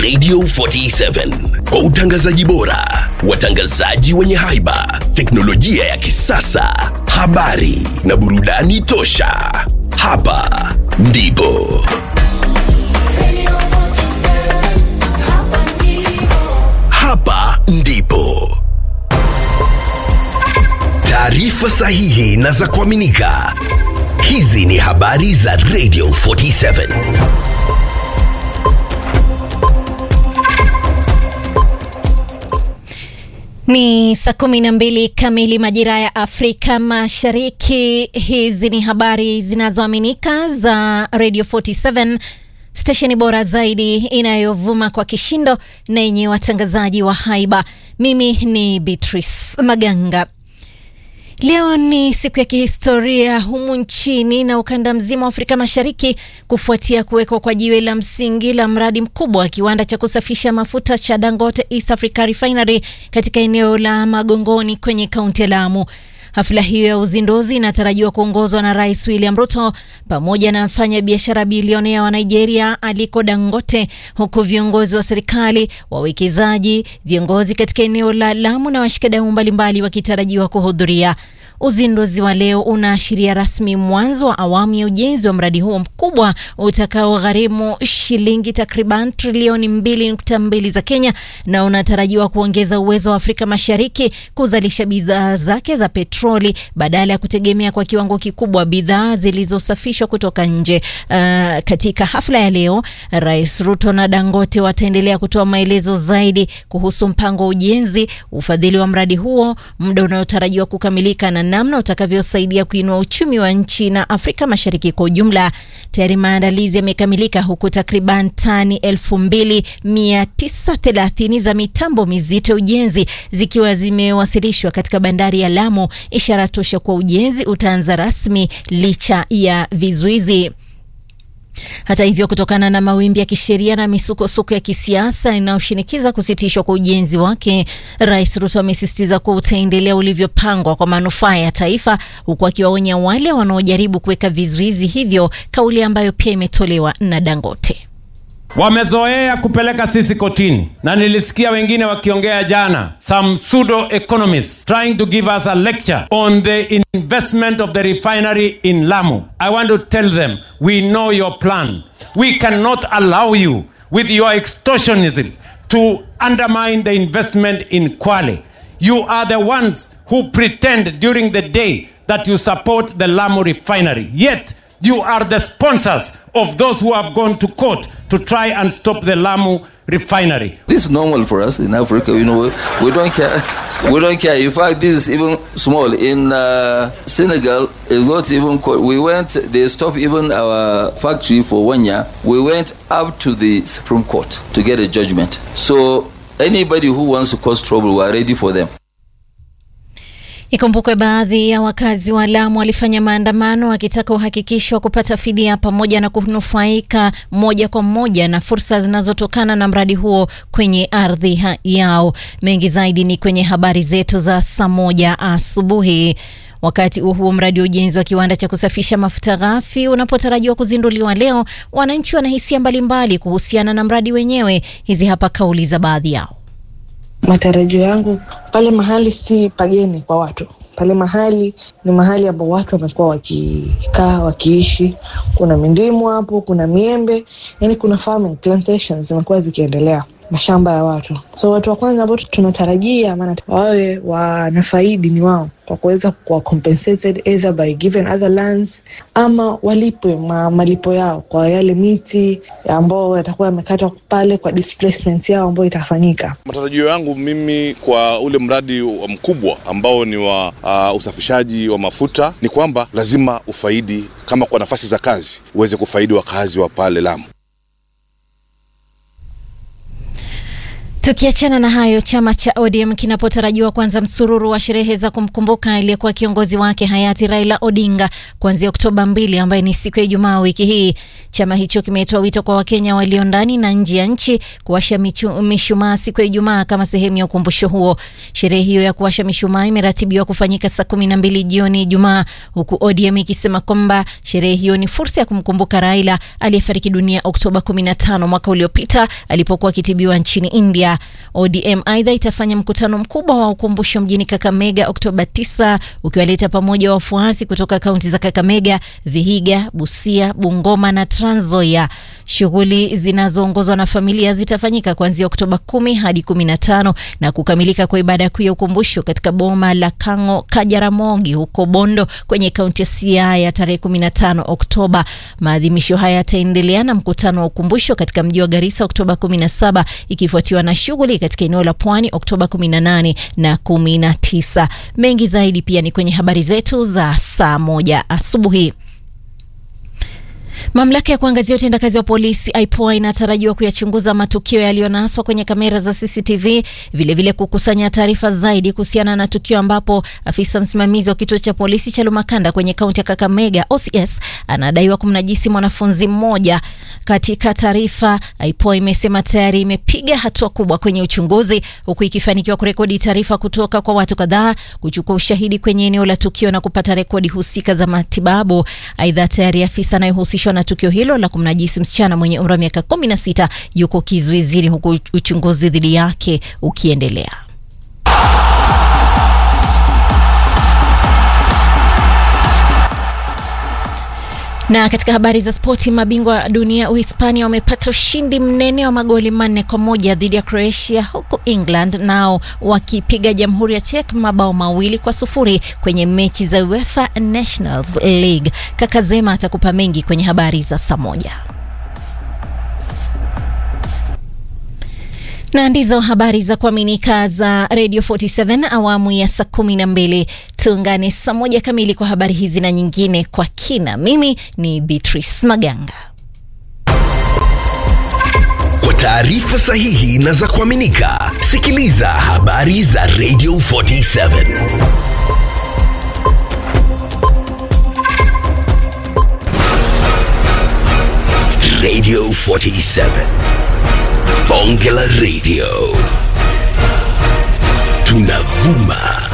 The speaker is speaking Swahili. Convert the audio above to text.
Radio 47 kwa utangazaji bora, watangazaji wenye haiba, teknolojia ya kisasa, habari na burudani tosha. Hapa ndipo hapa ndipo taarifa sahihi na za kuaminika. Hizi ni habari za Radio 47. Ni saa kumi na mbili kamili majira ya Afrika Mashariki. Hizi ni habari zinazoaminika za Radio 47 stesheni bora zaidi inayovuma kwa kishindo na yenye watangazaji wa haiba. Mimi ni Beatrice Maganga. Leo ni siku ya kihistoria humu nchini na ukanda mzima wa Afrika Mashariki kufuatia kuwekwa kwa jiwe la msingi la mradi mkubwa wa kiwanda cha kusafisha mafuta cha Dangote East Africa Refinery katika eneo la Magongoni kwenye kaunti ya Lamu. Hafla hiyo ya uzinduzi inatarajiwa kuongozwa na Rais William Ruto pamoja na mfanya biashara bilionea wa Nigeria Aliko Dangote, huku viongozi wa serikali, wawekezaji, viongozi katika eneo la Lamu na washikadau mbalimbali wakitarajiwa kuhudhuria. Uzinduzi wa leo unaashiria rasmi mwanzo wa awamu ya ujenzi wa mradi huo mkubwa utakaogharimu shilingi takriban trilioni 2.2 za Kenya na unatarajiwa kuongeza uwezo wa Afrika Mashariki kuzalisha bidhaa zake za petroli badala ya kutegemea kwa kiwango kikubwa bidhaa zilizosafishwa kutoka nje. Uh, katika hafla ya leo, Rais Ruto na Dangote wataendelea kutoa maelezo zaidi kuhusu mpango wa ujenzi, ufadhili wa mradi huo, muda unaotarajiwa kukamilika na namna utakavyosaidia kuinua uchumi wa nchi na Afrika Mashariki kwa ujumla. Tayari maandalizi yamekamilika huku takriban tani 2930 za mitambo mizito ya ujenzi zikiwa zimewasilishwa katika bandari ya Lamu, ishara tosha kwa ujenzi utaanza rasmi licha ya vizuizi. Hata hivyo, kutokana na mawimbi ya kisheria na misukosuko ya kisiasa inayoshinikiza kusitishwa kwa ujenzi wake, Rais Ruto amesisitiza kuwa utaendelea ulivyopangwa kwa manufaa ya taifa, huku akiwaonya wale wanaojaribu kuweka vizuizi hivyo, kauli ambayo pia imetolewa na Dangote. Wamezoea kupeleka sisi kotini, na nilisikia wengine wakiongea jana, some pseudo economists trying to give us a lecture on the investment of the refinery in Lamu. I want to tell them we know your plan. We cannot allow you with your extortionism to undermine the investment in Kwale. You are the ones who pretend during the day that you support the Lamu refinery. Yet you are the sponsors of those who have gone to court to try and stop the Lamu refinery. This is normal for us in Africa. You know, we, we don't care. We don't care. In fact, this is even small. In uh, Senegal, it's not even. Co- we went. They stopped even our factory for one year. We went up to the Supreme Court to get a judgment. So anybody who wants to cause trouble, we are ready for them. Ikumbukwe baadhi ya wakazi wa Lamu walifanya maandamano wakitaka uhakikisho wa kupata fidia pamoja na kunufaika moja kwa moja na fursa zinazotokana na mradi huo kwenye ardhi yao. Mengi zaidi ni kwenye habari zetu za saa moja asubuhi. Wakati huo huo, mradi wa ujenzi wa kiwanda cha kusafisha mafuta ghafi unapotarajiwa kuzinduliwa leo, wananchi wana hisia mbalimbali kuhusiana na mradi wenyewe. Hizi hapa kauli za baadhi yao. Matarajio yangu pale mahali si pageni kwa watu, pale mahali ni mahali ambapo watu wamekuwa wakikaa wakiishi. Kuna mindimu hapo, kuna miembe, yani kuna farming plantations zimekuwa zikiendelea mashamba ya watu. So watu wa kwanza ambao tunatarajia maana wawe wanafaidi ni wao kwa kuweza kuwa compensated either by given other lands ama walipwe ma, malipo yao kwa yale miti ambao yatakuwa yamekatwa pale kwa displacement yao ambayo itafanyika. Matarajio yangu mimi kwa ule mradi wa mkubwa ambao ni wa uh, usafishaji wa mafuta ni kwamba lazima ufaidi, kama kwa nafasi za kazi uweze kufaidi wakazi wa pale Lamu. Tukiachana na hayo, chama cha ODM kinapotarajiwa kuanza msururu wa sherehe za kumkumbuka aliyekuwa kiongozi wake hayati Raila Odinga kuanzia Oktoba mbili, ambaye ni siku ya Ijumaa wiki hii. Chama hicho kimetoa wito kwa Wakenya walio ndani na nje ya nchi kuwasha mishumaa siku ya Ijumaa kama sehemu ya ukumbusho huo. Sherehe hiyo ya kuwasha mishumaa imeratibiwa kufanyika saa kumi na mbili jioni Ijumaa, huku ODM ikisema kwamba sherehe hiyo ni fursa ya kumkumbuka Raila aliyefariki dunia Oktoba 15 mwaka uliopita alipokuwa akitibiwa nchini India. ODM aidha itafanya mkutano mkubwa wa ukumbusho mjini Kakamega Oktoba 9 ukiwaleta pamoja wafuasi kutoka kaunti za Kakamega, Vihiga, Busia, Bungoma na Trans Nzoia. Shughuli zinazoongozwa na familia zitafanyika kuanzia Oktoba 10 hadi 15 na kukamilika kwa ibada kuu ya ukumbusho katika boma la Kango Kajaramogi huko Bondo kwenye kaunti ya Siaya tarehe 15 Oktoba. Maadhimisho haya yataendelea na mkutano wa ukumbusho katika mji wa Garissa Oktoba 17 ikifuatiwa na shughuli katika eneo la Pwani Oktoba 18 na 19. Mengi zaidi pia ni kwenye habari zetu za saa moja asubuhi. Mamlaka ya kuangazia utendakazi wa polisi IPOA inatarajiwa kuyachunguza matukio yaliyonaswa kwenye kamera za CCTV, vilevile vile kukusanya taarifa zaidi kuhusiana na tukio ambapo afisa msimamizi wa kituo cha polisi cha Lumakanda kwenye kaunti ya Kakamega OCS anadaiwa kumnajisi mwanafunzi mmoja. Katika taarifa, IPOA imesema tayari imepiga hatua kubwa kwenye uchunguzi, huku ikifanikiwa kurekodi taarifa kutoka kwa watu kadhaa, kuchukua ushahidi kwenye eneo la tukio na kupata rekodi husika za matibabu. Aidha, tayari afisa anayehusishwa na tukio hilo la kumnajisi msichana mwenye umri wa miaka 16 yuko kizuizini huku uchunguzi dhidi yake ukiendelea. Na katika habari za spoti, mabingwa wa dunia Uhispania wamepata ushindi mnene wa magoli manne kwa moja dhidi ya Croatia, huku England nao wakipiga Jamhuri ya Czech mabao mawili kwa sufuri kwenye mechi za UEFA Nations League. Kaka Zema atakupa mengi kwenye habari za saa moja. na ndizo habari za kuaminika za Radio 47 awamu ya saa kumi na mbili. Tuungane saa moja kamili kwa habari hizi na nyingine kwa kina. Mimi ni Beatrice Maganga. Kwa taarifa sahihi na za kuaminika, sikiliza habari za Radio 47 Radio 47 Bonge la Radio tunavuma